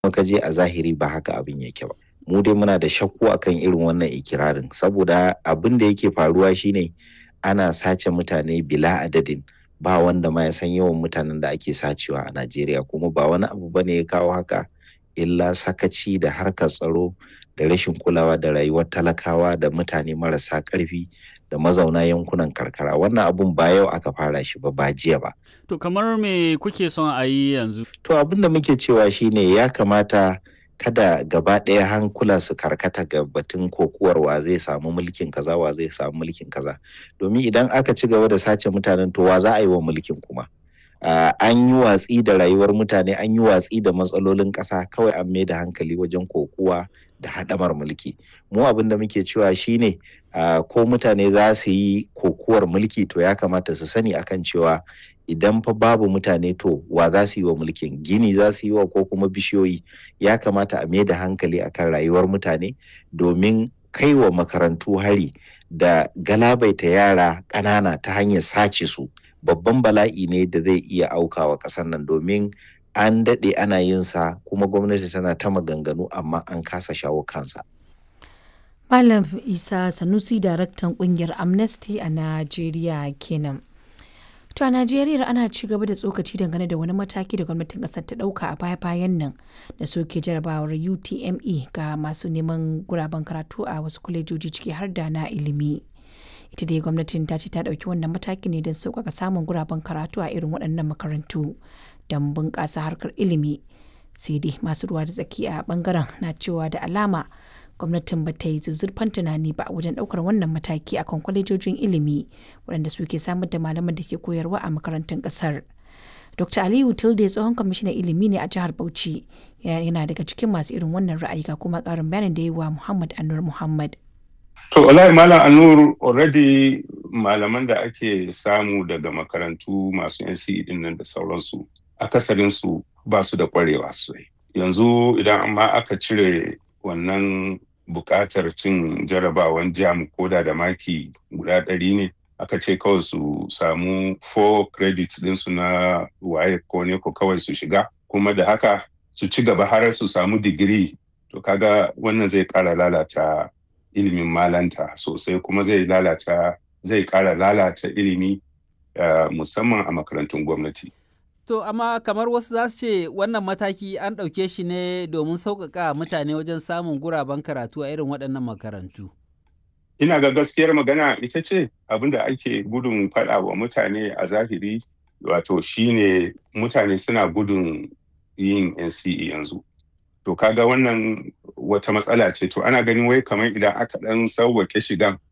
ka je a zahiri ba haka abin yake ba mu dai muna da shakku akan irin wannan ikirarin saboda abin da yake faruwa shine ana sace mutane bila adadin ba wanda ma ya san yawan mutanen da ake sacewa a Najeriya kuma ba wani abu bane ya kawo haka illa sakaci da harkar tsaro da rashin kulawa da rayuwar talakawa da mutane marasa ƙarfi da mazauna yankunan karkara wannan abun ba yau aka fara shi ba ba jiya ba To kamar me kuke son a yi yanzu? to abin da muke cewa shine ya kamata kada gaba ɗaya hankula su karkata ga batun kokuwar wa zai samu mulkin kaza wa zai samu mulkin kaza domin idan aka ci gaba da sace mutanen to wa za a yi wa mulkin kuma Uh, an yi watsi da rayuwar mutane an yi watsi da matsalolin ƙasa kawai an mai da hankali wajen kokuwa da haɗamar mulki mu abin da muke cewa shine uh, ko mutane za su yi kokuwar mulki to ya kamata su sani akan cewa idan fa babu mutane to wa za su yi wa mulkin gini za su yi wa ko kuma bishiyoyi ya kamata a mai da hankali akan rayuwar mutane domin kai wa makarantu hari da galabaita yara ƙanana ta hanyar sace su babban bala'i ne da zai iya aukawa ƙasar nan domin an daɗe ana yin sa kuma gwamnati tana ta maganganu amma an kasa shawo kansa. Malam Isa Sanusi daraktan kungiyar Amnesty a Najeriya kenan. To a Najeriya ana ci gaba da tsokaci dangane da wani mataki da gwamnatin kasar ta dauka a baya-bayan nan da soke jarabawar UTME ga masu neman guraben karatu a wasu kwalejoji ciki har da na ilimi. ita dai gwamnatin ta ce ta ɗauki wannan mataki ne don sauƙaƙa samun guraben karatu a irin waɗannan makarantu don bunƙasa harkar ilimi sai dai masu ruwa da tsaki a ɓangaren na cewa da alama gwamnatin ba ta yi zuzzurfan tunani ba wajen ɗaukar wannan mataki akan kwalejojin ilimi waɗanda suke samar da malaman da ke koyarwa a makarantun ƙasar. Dr. Aliyu Tilde tsohon kwamishinan ilimi ne a jihar Bauchi yana daga cikin masu irin wannan ra'ayi ga kuma ƙarin bayanin da yi wa Muhammad Anur Muhammad. To, wallahi Malam Anur already malaman da ake samu daga makarantu masu NCE din nan da sauransu, akasarinsu ba su da kwarewa sosai. Yanzu idan amma aka cire wannan buƙatar cin jarabawan jam koda da maki guda ɗari ne, aka ce kawai su samu 4 credits ɗinsu na waye ko ne ko kawai su shiga, kuma da haka su ci gaba har su samu digiri. To, kaga wannan zai ƙara lalata ilimin malanta sosai kuma zai lalata zai kara lalata ilimi uh, musamman a makarantun gwamnati. To amma kamar wasu za su ce wannan mataki an ɗauke shi ne domin sauƙaƙa mutane wajen samun guraben karatu a irin waɗannan makarantu. Ina ga gaskiyar magana ita ce abin da ake gudun faɗa wa mutane a zahiri wato shine mutane suna gudun yin NCE yanzu. to kaga wannan wata matsala ce to ana ganin wai kamar idan aka dan sauwake shigan